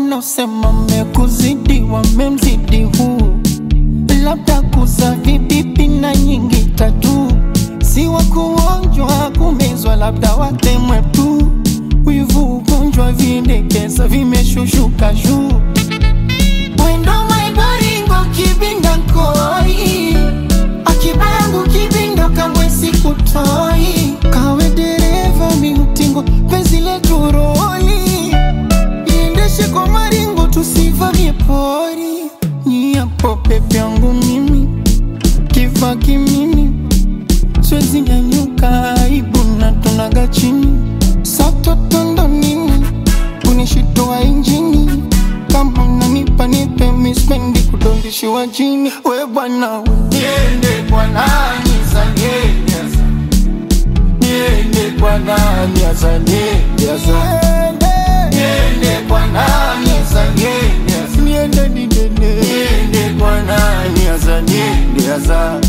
wanaosema mekuzidi wamemzidi huu, labda kuza vibibi na nyingi tatu, si wa kuonjwa kumezwa, labda watemwe tu. Wivu ugonjwa vindekeza vimeshushuka juu Wendo maibaringo kibinda nkoi Akibangu kibindo kangwe sikutoi Kawe dereva miutingo penzi letu roli Iendeshe kwa maringo tusivamie pori Nyiapo pepe yangu mimi Kifa kimimi Siwezi nyanyuka aibu na tunaga chini Satotondo nini Unishitoa injini Kama unanipa nipe mispendi kudondishiwa chini We bwana we Niende kwa nani za niende asa Niende kwa nani asa niende asa Niende kwa nani asa niende asa Niende nidene Niende kwa nani asa niende asa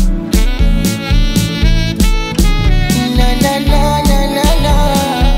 La la la la la la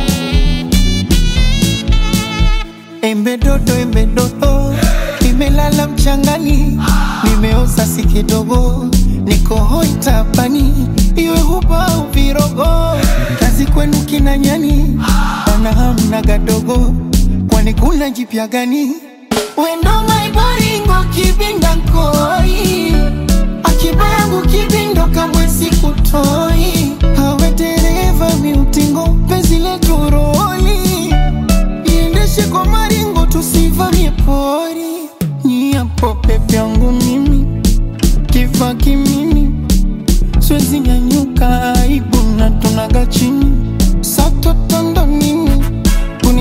Embe dodo, embe dodo, nimelala mchangani, nimeoza si kidogo, niko hoi tapani, iwe huba au virogo, kazi kwenu kina nyani, wana hamna gadogo, kwani kuna jipya gani? Wendo maibaringo kibinda nkoi, akibangu kibindo kamwe sikutoi, hawe dereva miutingo, penzi letu roli iendeshe kwa maringo tusivamie pori nyiapo pepe yangu mimi kifa kimimi siwezi nyanyuka aibu na tunaga chini satotondo nini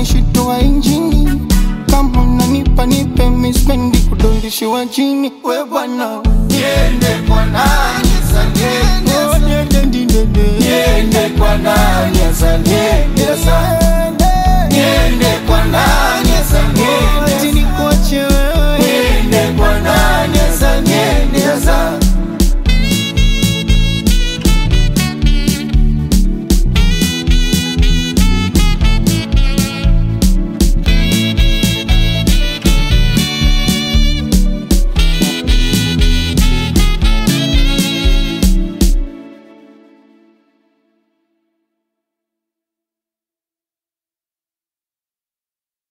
kunishitoa injini kama unanipa nipe mispendi kudondishiwa chini we